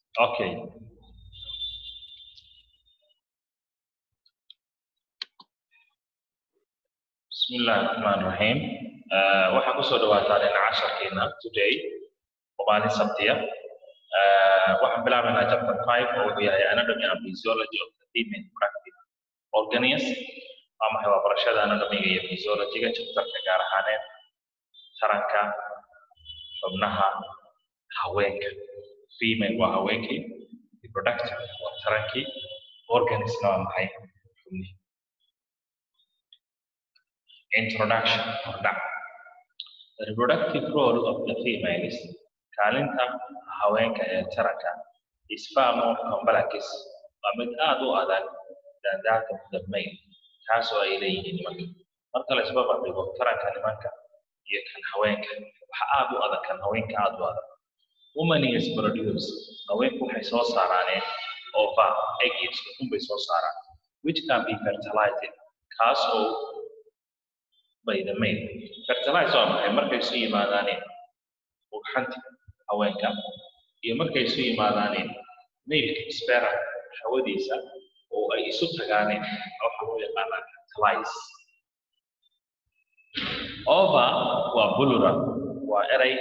okay بسم الله الرحمن الرحيم آه waxaa kusoo dhawaataan in casharkeena today oo maalin sabtiya آه waxaan bilaabaynaa chapter 5 oo wuxuu yahay anatomy and physiology of the female reproductive organisms waa maxay waa barashada anatomiga iyo physiologyga chapterka gaar ahaaneed taranka xubnaha haweenka female waa haweenkii reproductive waa tarankii organismna waa maxay xubnihi introduction hordhac the reproductive role of the females kaalinta haweenka ee taranka is far more complex waa mid aad u adag than that of the male kaasoo ay leeyihiin nimanka marka la isba bandhigo taranka nimanka iyo kan haweenka waxa aad u adag kan haweenka aad u adag woman is produce haweenku waxay soo saaraaneen ova eggs ukun bay soo saaraan which can be fertilized kaas oo by the male fertilize waa maxay markay isu yimaadaaneen ugxanti haweenka iyo markay isu yimaadaaneen mailka spera hawadiisa oo ay isu tagaaneen waxa loo yaqaanaa fertilize ova waa plural waa eray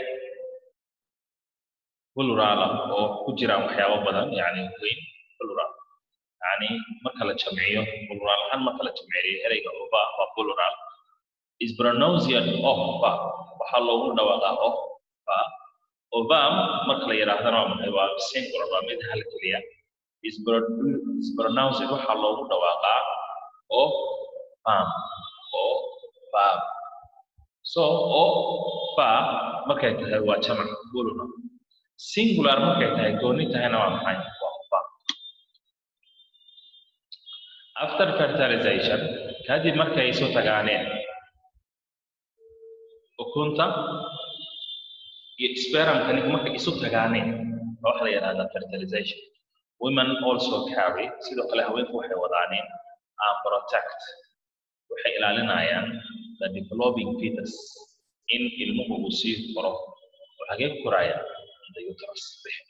plural oo ku jiraan waxyaabo badan yani weyn plural yani marka la jamciyo plural ahaan marka la jamciyo ereyga ova waa plural is pronounced offa waxaa loogu dhawaaqaa offa ovam marka la yidhaahdana waa maxay waa singular waa mid hal keliya is pronounced waxaa loogu dhawaaqaa ofam ofam so offa markay tahay waa jamac plural singular markay tahay gooni tahayna waa maxay waa offa after fertilization kadib markay isu tagaaneen ukunta iyo spermkani markay isu tagaaneen waxa la yidhahdaa fertilization women also carry sidoo kale haweenku waxay wadaaneen and protect waxay ilaalinayaan the developing fetus in ilmuhu uu sii koro oo hagee koraya the uterus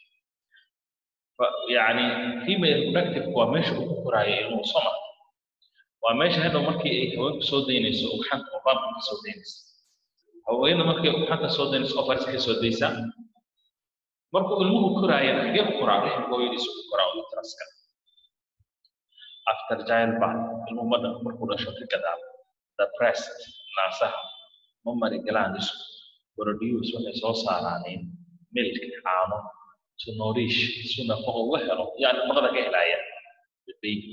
yani female reproductive waa meesha uu ku koraayo ilmuhu soma waa meesha hadhow markii ay haweenku soo daynayso ugxanta oo baabka ka soo daynaysa haweenada markay ugxanta soo daynayso ofars ka soo daysaa markuu ilmuhu koraayana xagee ku koraa rixim hooyadiisu ku koraa utraska after childbirth ilmuhu madha markuu dhasho ka gadaal the breast naasaha mammary glands produce waxay soo saaraaneen milk caano to nourish si nafaqo uga helo yaa nafaqada ka helaya the baby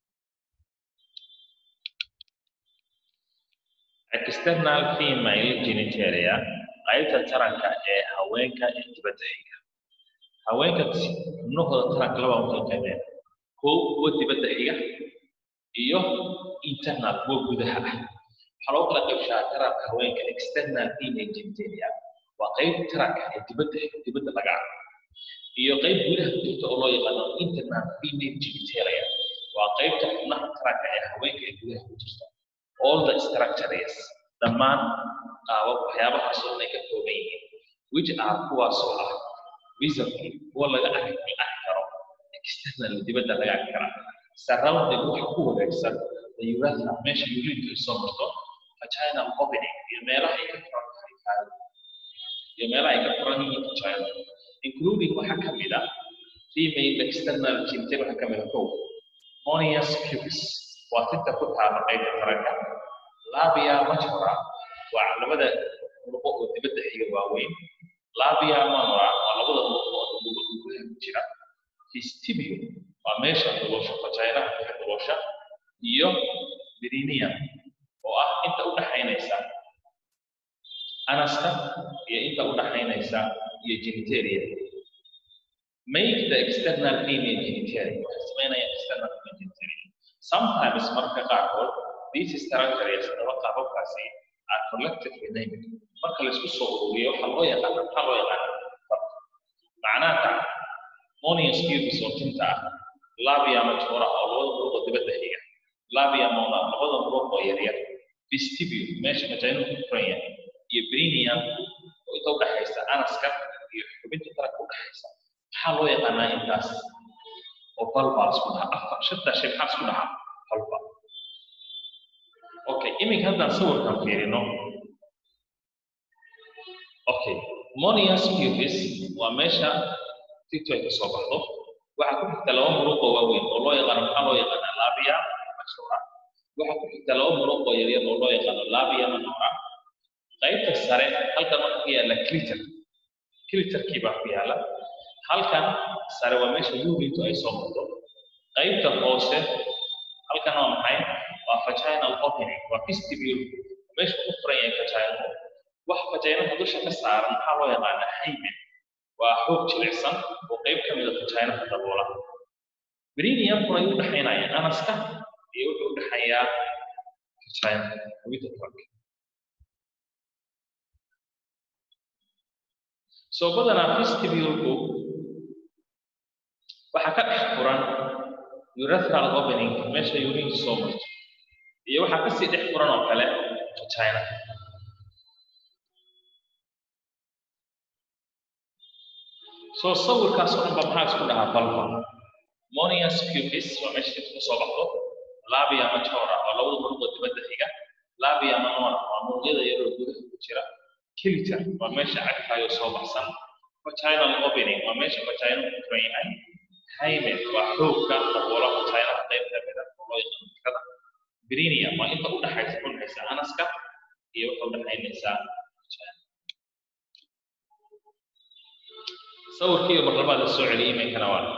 external female genitalia qaybta taranka ee haweenka ee dibadda xiga haweenka xubnahooda taranka laba u kala qaybeen kow kuwa dibadda xiga iyo internal kuwa gudaha ah waxaa loo kala qaybshaa taranka haweenka external female genitalia waa qayb taranka ee dibadda dibadda laga arko iyo qayb gudaha ku jirta oo loo yaqaano internal female genitalia waa qaybta xubnaha taranka ee haweenka ee gudaha ku jirta all the structures dhammaan qaabab waxyaabahaas oo ay ka kooban yihiin which are kuwaasoo ah visibly kuwa laga arki karo external dibadda laga arki karaa surrounded waxa ku wareegsan the urethra meesha urine ay soo marto vaginal opening iyo meelaha ay ka furan tahay iyo meelaha ay ka furan yihiin vagina including waxa ka mid ah female external genital waxa ka mid ah kow monius pubis waa tinta ku taala qaybta taranka labia majora waa labada luqo oo dibadda xiga waaweyn labia manora waa labada luqo oo gudaha ku jira vestibio waa meesha duloosha vaginaha ka duloosha iyo perineum oo ah inta u dhaxaynaysa anaska iyo inta u dhaxaynaysa iyo genitalia make the external female genitalia waxay samaynayaan external female genitalia sometimes marka qaarkood these structures ama qaababkaasi are collectively named marka la isku soo ururiyo waxaa loo yaqaana maxaa loo yaqaana macnaha ta monius pubis oo tinta ah labia majora oo labada muruq oo dibadda xiga labia mona labada muruq oo yaryar vestibule meesha vagina ku furan yahay iyo perineum oo inta udhaxaysa anaska iyo xubinta taranka udhaxaysa maxaa loo yaqaanaa intaas oo balbaa isku dhaha afar shantaa shay maxaa isku dhaha balba okay iminka haddaan sawirkan fiirino okay monius pubis waa meesha tito ay kasoo baxdo waxaa ku xigta laba muruq oo waaweyn oo loo yaqaano maxaa loo yaqaanaa labia majora waxaa ku xigta laba muruq oo yaryar oo loo yaqaano labia manora qaybta sare halkan waxaa ku yaala clitter clitterkii baa ku yaala halkan sare waa meesha yurintu ay soo marto qaybta hoose halkan waa maxay waa vaginal opening waa vestibule meesha ku furan yahay vaginal wax vaginada dusha ka saaran maxaa loo yaqaanaa hymen waa xoog jilicsan oo qayb ka mida vaginada daboola perineumkuna ayuu udhexaynaya anaska iyo wuxuu udhexeeyaa vagina hawida furanka soo badanaa vestibulku waxaa ka dhex furan urethral opening meesha urinku soo marto iyo waxaa kasii dhex furan oo kale vagina soo sawirkaas oo dhan ba maxaa isku dhahaa balba monius pubis waa meesha inta kasoo baxdo labia majora waa labada muruqoo dibadda xiga labia manora waa muruqyada yaroo gudaha ku jira kiliter waa meesha cagtaayoo soo baxsan vaginal opening waa meesha vagina ku furan yahay hymen waa xoogka daboola vaginaha qayb ka mida oo loo yaqaano fikada perineum waa inta u dhaxaysa u dhaxaysa anaska iyo waxa u dhaxaynaysa vagina sawirkii mar labaad la soo celiyay iminkana waa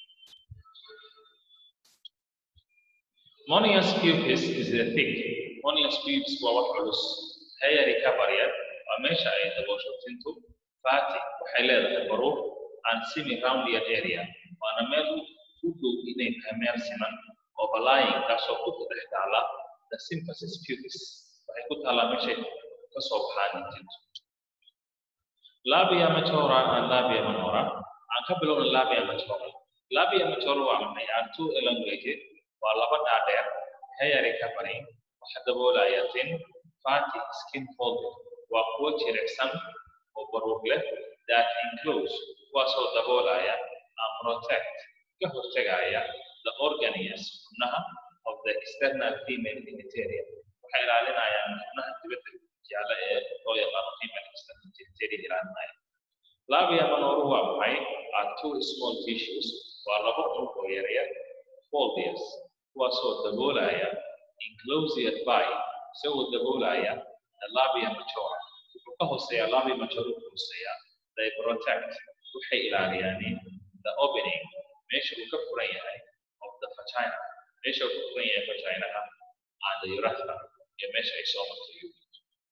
Monius pubis is the thick. Monius pubis waa wax culus. Hairy cabaret waa meesha ay daboosho tintu. Fatty waxay leedahay baruur and semi-roundier area. Waana meel u dhow inay tahay meel siman oo balaayin kaasoo ku dhex taala the symphysis pubis. Waxay ku taalaa meeshay ka soo baxaan tintu. Labia majora and labia minora. Aan ka bilowna labia majora. Labia majora waa maxay? Are two elongated waa laba dhaadheer hairy covering waxa daboolaya tin fatty skin folded waa kuwo jilicsan oo baruur leh that enclose kuwaasoo daboolaya and protect ka hortegaya the organs xubnaha of the external female genitalia waxay ilaalinayaan xubnaha dibadda yaala ee loo yaqaano female external genitalia ilaalinaya labia manoru waa maxay are two small tissues waa laba unug oo yaryar foldiers kuwaasoo daboolaya enclosed by isagoo daboolaya the labia majora wuxuu ka hooseeya labia majora wuxuu hooseeya they protect waxay ilaaliyaan the opening meesha uu ka furan yahay of the vagina meesha uu ka furan yahay vaginaha and the urethra iyo meesha ay soo marto urine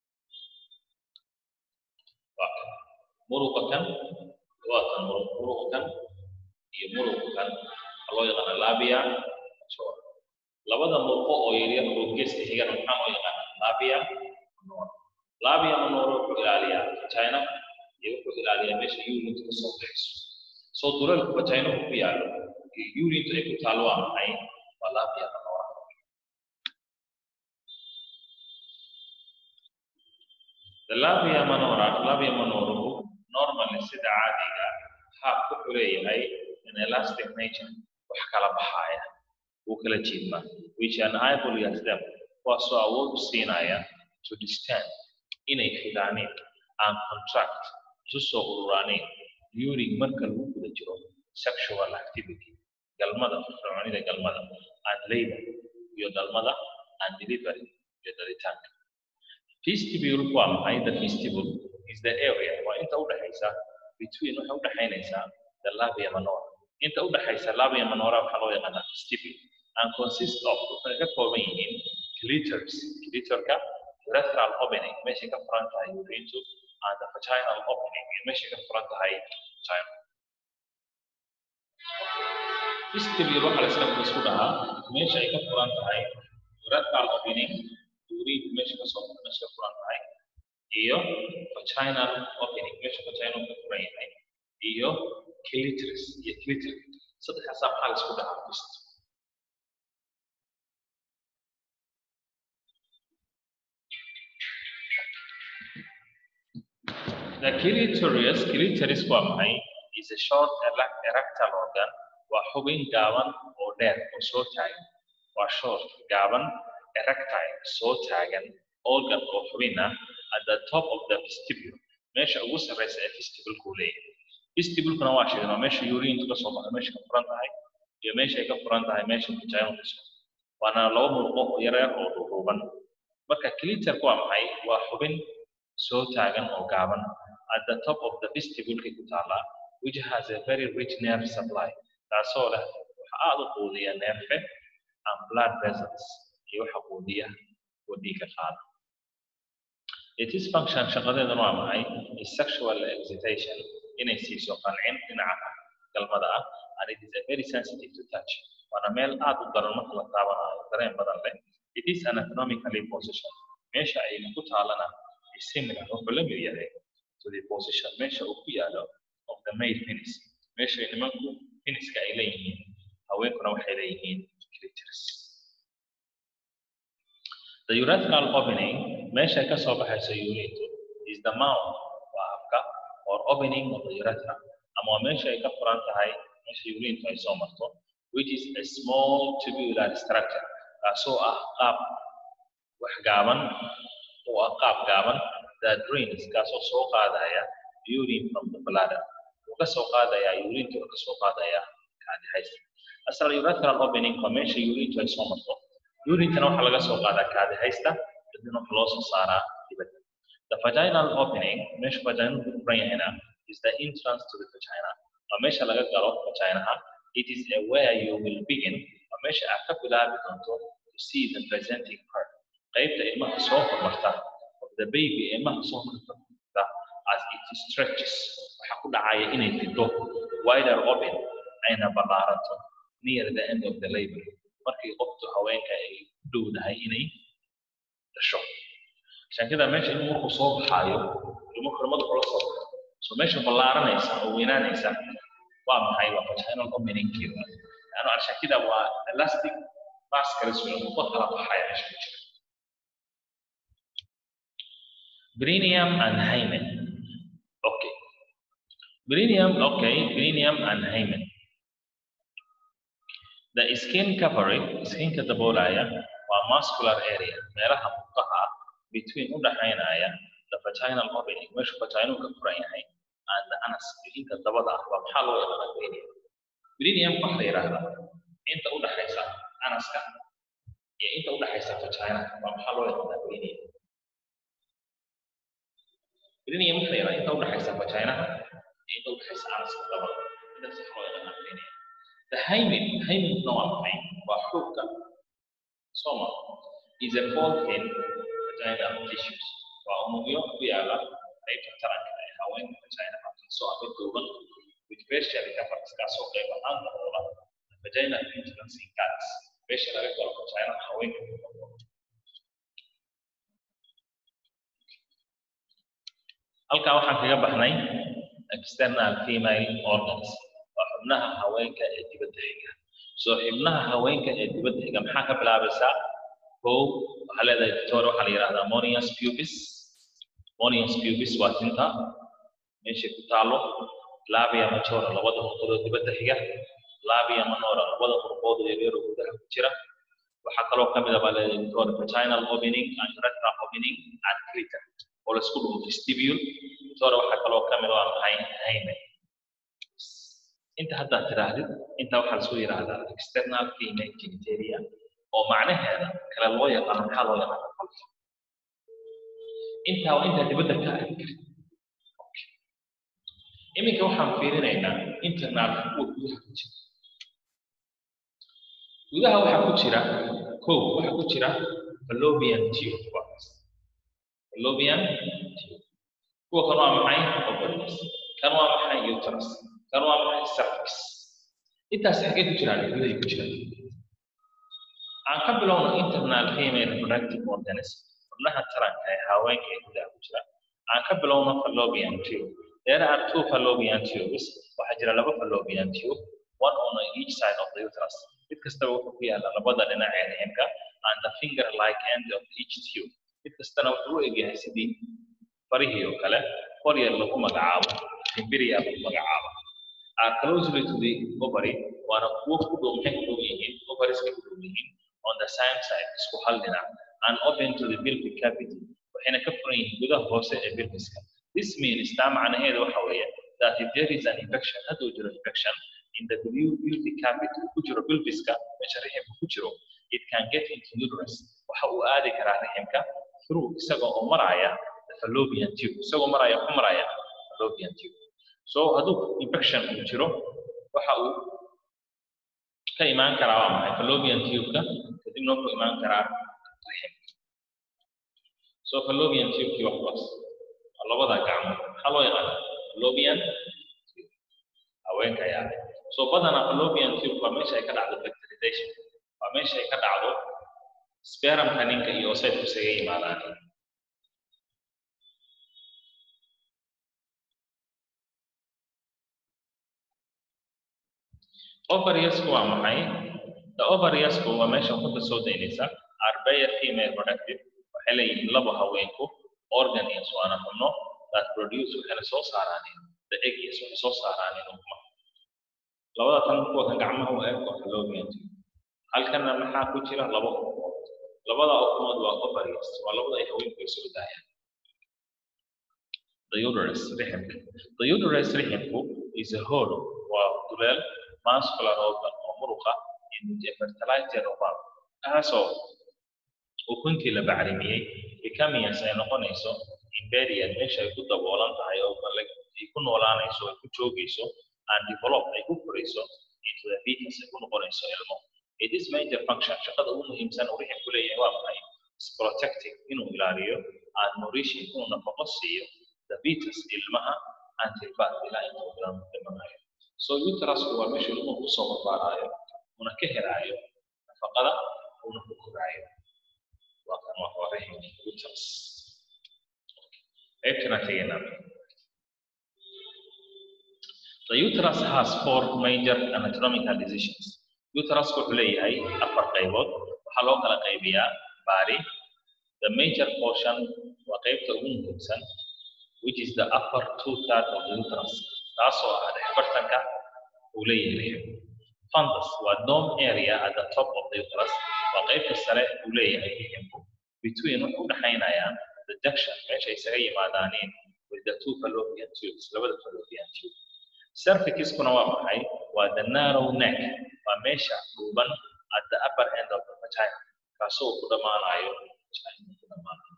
muruqa kan waa kan muruqa kan iyo muruqa kan waxaa loo yaqaana labia majora labada murqo oo yaryar oo geeska xigan maxaa loo yaqaana labia manora labia manora wuxuu ilaaliyaa vagina iyo wuxuu ilaaliyaa meesha urinta ka soo baxayso soo duleelku vagina ku yaalo iyo urinta ay ku taalo waa maxay waa labia manora The labia manora labia manoruhu normally sida caadiga haab wuxuu leeyahay an elastic nature wax kala baxaya wuu kala jeedmaa which enables them kuwaasoo awood u siinaya to distend inay xidaaneen and contract isu soo ururaaneen during marka lagu guda jiro sexual activity galmada firfircoonida galmada and labor iyo dhalmada and delivery iyo dhalitaanka vestibule waa maxay the vestibule is the area waa inta udhexaysa between waxay udhexaynaysaa the labia manora inta udhexaysa labia manora waxaa loo yaqaanaa vestibule and consist of waxay ka kooban yihiin clitors clitorka urethral opening meeshay ka furan tahay urintu and the vaginal opening iyo meeshay ka furan tahay vagina vestibule waxaa la iska isku dhahaa meesha ay ka furan tahay urethral opening urinku meesha kasoo meesha ka furan tahay iyo vaginal opening meesha vagina ka furan yahay iyo clitoris iyo clitoris saddexdaasaa maxaa la isku dhahaa vestibule The clitoris, clitoris waa maxay? is a short erectile organ waa xubin gaaban oo dheer oo soo taagan waa short gaaban erectile soo taagan organ oo xubin ah at the top of the vestibule meesha ugu sarreysa ee vestibulku leeyahay vestibulkuna waa sheegnaa meesha urine ka soo baxo meesha ka furan tahay iyo meesha ay ka furan tahay meesha vagina kasoo waana laba murqo yaryar oo dhuuban marka cliterku waa maxay waa xubin soo taagan oo gaaban at the top of the vestibulka ku taala which has a very rich nerve supply taasoo leh waxa aad u quudiya neerfe and blood vessels iyo waxa quudiya oo dhiigga qaada it is function shaqadeeduna waa maxay is sexual excitation inay siiso qancin dhinaca galmada ah and it is a very sensitive to touch waana meel aad u daran marka la taabanayo dareen badan leh it is anatomically position meesha ay ku taalana is similar wuxuu la mid yahay to the position meesha uu ku yaalo of the male penis meesha nimanku peniska ay leeyihiin haweenkuna waxay leeyihiin clitoris the urethral opening meesha ay ka soo baxayso urethra is the mouth waa afka or opening of the urethra ama waa meesha ay ka furan tahay meesha urethra ay soo marto which is a small tubular structure kaasoo ah qaab wax gaaban oo ah qaab gaaban that drains kaasoo soo qaadaya urine from the bladder uu ka soo qaadaya urine uu ka soo qaadaya kaadihaysta asal urethral opening waa meesha urine ay soo marto urintana waxaa laga soo qaadaa kaadihaysta kadibna waxaa loo soo saaraa dibadda the vaginal opening meesha vaginal ku furan yahayna is the entrance to the vagina waa meesha laga galo vaginaha it is a where you will begin waa meesha aad ka bilaabi doonto to see the presenting part qaybta ilmaha soo hormarta of the baby ilmaha soo hormarta as it stretches waxaa ku dhacaya inay fido wider open ayna ballaaranto near the end of the labor markii qoftu haweenka ay dhowdahay inay dhasho shankida meesha ilmu markuu soo baxaayo ilmu xurmada kula soo baxo so meesha ballaaranaysa oo weynaanaysa waa maxay waa vaginal openingkii yani arshakida waa elastic mass kala socon uga kala baxaya meesha ku jira Perineum and hymen. Okay. Perineum, okay, perineum and hymen. The skin covering, skinka daboolaya, waa muscular area, meelaha murqaha between u dhaxaynaya the vaginal opening, meesha vaginal ka furan yahay, and the anus, inta dabada ah, waa maxaa loo yaqaanaa perineum. Perineum waxa la yidhaahdaa inta u dhaxaysa anaska iyo inta u dhaxaysa vagina, waa maxaa loo yaqaanaa perineum. Perineum waxa la yidhahdaa inta u dhaxaysa vaginaha iyo inta u dhaxaysa anaska dabada, intaas waxa loo yaqaanaa perineum. The hymen, hymen waa maxay? Waa xubka soma is a fold in vaginal tissues. Waa unugyo ku yaala qaybta taranka ee haweenka vagina kaasoo ah mid duuban with facial coverings kaasoo qayb ahaan daboola vaginal entrance in cats meesha laga galo vagina haweenka halkaa waxaan kaga baxnay external female organs waa xubnaha haweenka ee dibadda xiga soo xubnaha haweenka ee dibadda xiga maxaa ka bilaabaysaa kow waxaa leedahay victoria waxaa la yidhahdaa monius pubis monius pubis waa tinta meeshay ku taalo labia majora labada murqoodoo dibadda xiga labia minora labada murqood ee yaryaroo gudaha ku jira waxaa kaloo ka mid ah baa leedahay victoria vaginal opening and urethral opening and clitor oo la isku dhumo vestibule victoria waxaa kaloo ka mid ah waa maxay hymen inta haddaad tidhaahdid inta waxaa lasoo yidhaahdaa external female genitalia oo macnaheeda kale loo yaqaano maxaa loo yaqaana qolka intaa waa intaa dibadda ka arki karta iminka waxaan fiirinaynaa internal kuwa gudaha ku jira gudaha waxaa ku jira kow waxaa ku jira fallopian tube fallopian tube kuwa kan waa maxay ovaries kan waa maxay uterus kan waa maxay cervix intaas xaggee ku jiraan gudahay ku jiraan aan ka bilowno internal female reproductive organism xubnaha taranka ee haweenka ee gudaha ku jira aan ka bilowno fallopian tube there are two fallopian tubes waxaa jira laba fallopian tube one on each side of the uterus mid kastaba wuxuu ku yaala labada dhinac ee riximka and the finger like end of each tube mid kastana wuxuu u egyahay sidii farihii oo kale qoryar lagu magacaabo timbiriya lagu magacaabo are closely to the ovary waana kuwo ku dhow maxay ku dhow yihiin ovarieska ku dhow yihiin on the same side isku hal dhinac and open to the pelvic cavity waxayna ka furan yihiin gudaha hoose ee pelviska this means taa macnaheedu waxa weeye that if there is an infection hadduu jiro infection in the pelvic cavity ku jiro pelviska meesha riximka ku jiro it can get into uterus waxa uu aadi karaa riximka through isagoo oo maraya the fallopian tube isagoo maraya ku maraya fallopian tube so hadduu infection uu jiro waxa uu ka imaan karaa waa maxay fallopian tube-ka kadibna wuxuu imaan karaa riximka so fallopian tube-kii wax baas waa labada gacmood maxaa loo yaqaana fallopian tube haweenka ayaa leh so badanaa fallopian tube waa meesha ay ka dhacdo bacterization waa meesha ay ka dhacdo spermka ninka iyo osaydku isaga yimaadaan ovariusku waa maxay the ovariusku waa meesha ukunta soo daynaysa are bare female productive waxay leeyihiin labo haweenku organ iyo suwaana xubno that produce waxayna soo saaraan the egg yes waxay soo saaraan ukuma labada tan kuwa kan gacmaha u eg waa fallopian tube halkana maxaa ku jira laba ukumood labada ukumood waa ovarius waa labada ay haweenku ay soo daayaan the uterus riximka the uterus riximku is a hole waa duleel muscular organ oo muruqa in which a fertilizer ovum kaasoo ukuntii la bacrimiyey becomings ay noqonayso imperial meesha ay ku daboolan tahay oo ay ku noolaanayso ay ku joogayso and develop ay ku korayso into the fetus ay ku noqonayso ilmo it is major function shaqada ugu muhiimsan uu riximku leeyahay waa maxay is protecting inuu ilaaliyo and nourishing inuu nafaqo siiyo the fetus ilmaha until birth ilaa intuu dhimanayo so uterusku waa meesha ilmuhu kusoo barbaaraayo una ka helaayo nafaqada una ku koraayo waa kan wax waa rixim uterus qaybtana tegaynaa The uterus has four major anatomical divisions. Uterus wuxuu leeyahay afar qaybood. Waxaa loo kala qaybiyaa body. The major portion waa qaybta ugu muhiimsan, which is the upper two-thirds of the uterus. Taasoo ah dhexbartanka uu leeyahay rixim. Fundus waa dome area at the top of the uterus. Waa qaybta sare uu leeyahay riximku. Between wuxuu u dhexaynayaa the junction meesha isaga yimaadaaniin with the two fallopian tubes, labada fallopian tube. cervixiskuna waa maxay waa the narrow neck waa meesha dhuuban at the upper end of the vagina kaasoo ku dhammaanayo vagina ku dhammaanayo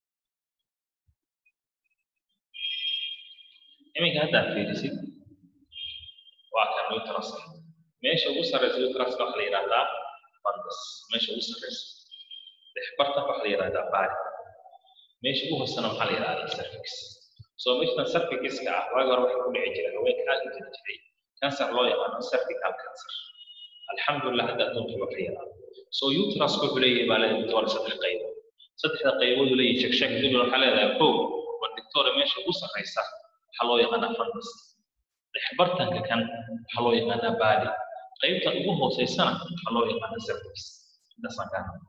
iminka haddaad fiirisid waa kan uterus meesha ugu sarreysa uteruska waxaa la yidhahdaa fundus meesha ugu sarreysa dhexbartanka waxaa la yidhahdaa bari meesha ugu hoosena maxaa la yidhahdaa cervix so meeshan cervixiska ah waagi hore waxaa ku dhici jiray haweenka aad u jiri jiray cancer loo yaqaano cervical cancer alxamdulilah hadda adduunka waa ka yaraada so uterus wuxuu leeyahay baa leedahay doctor saddex qaybood saddexda qaybood uu leeyahay shek shek dib waxaa leedahay kow waa doctor meesha ugu sarreysa waxaa loo yaqaanaa fundus dhexbartanka kan waxaa loo yaqaanaa body qaybta ugu hooseysana waxaa loo yaqaanaa cervix intaasaan ka hadlay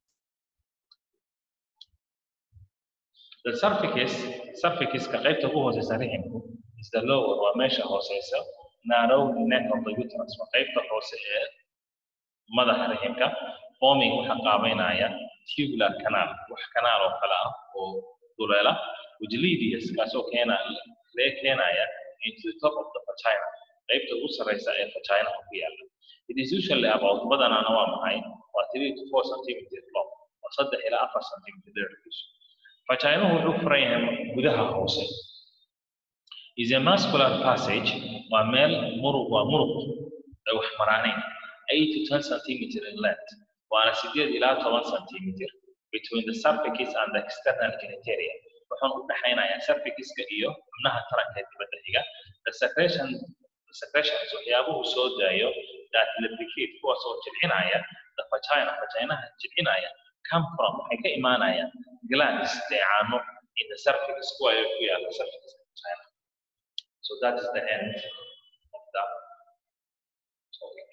The cervix, cervixiska qaybta ugu hooseysa riximku is the lower waa meesha hooseysa narrow neck of the uterus waa qaybta hoose ee madaxa riximka forming waxaa qaabeynaya tubular canal wax kanaal oo kale ah oo duleela which leads kaasoo keena lee keenaya into the top of the vagina qaybta ugu sarreysa ee vagina ku yaala it is usually about badanaana waa maxay waa 3 to 4 centimeter long waa saddex ilaa afar centimeter dhererkiisu Vaginuhu wuxuu furan yahay gudaha hoose. Is a muscular passage waa meel muruq waa muruq ay wax maraaneen 8 to 10 centimeter in length waana 8 ilaa 10 centimeter between the cervix and the external genitalia wuxuuna u dhexaynayaa cervixiska iyo xubnaha taranka ee dibadda xiga the secretion the secretions waxyaabuhu soo daayo that lubricate kuwaas oo jilcinaya the vagina vaginaha jilcinaya come from waxay ka imaanayaan glands dheecaano in the cervix kuwa ay ku yaala cervix vagina so that is the end of the topic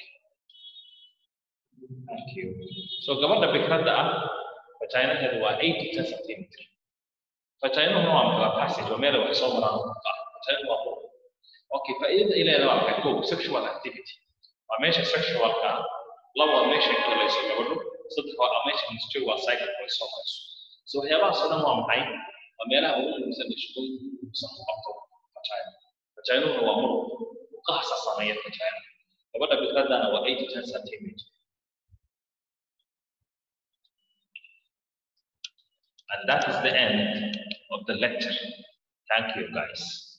thank you so gabadha fikradda ah vaginaheedu waa 8 to 10 centimeter vaginuhuna waa mala passage waa meel wax soo maraan ah vagina waa okay faa'iidada ay leedahay waa maxay kow sexual activity waa meesha sexualka laba waa meesha kalayso gabadhu saddex waa meesha menstrual waa cycle ay soo marayso so waxyaabahaas oo dhan waa maxay waa meelaha ugu muhiimsan ee shaqooyinka muhiimsan u qabto vagina vaginuna waa mur uqahasa saameeya vagina gabadha bikradana waa eight to ten centimeter And that is the end of the lecture. Thank you, guys.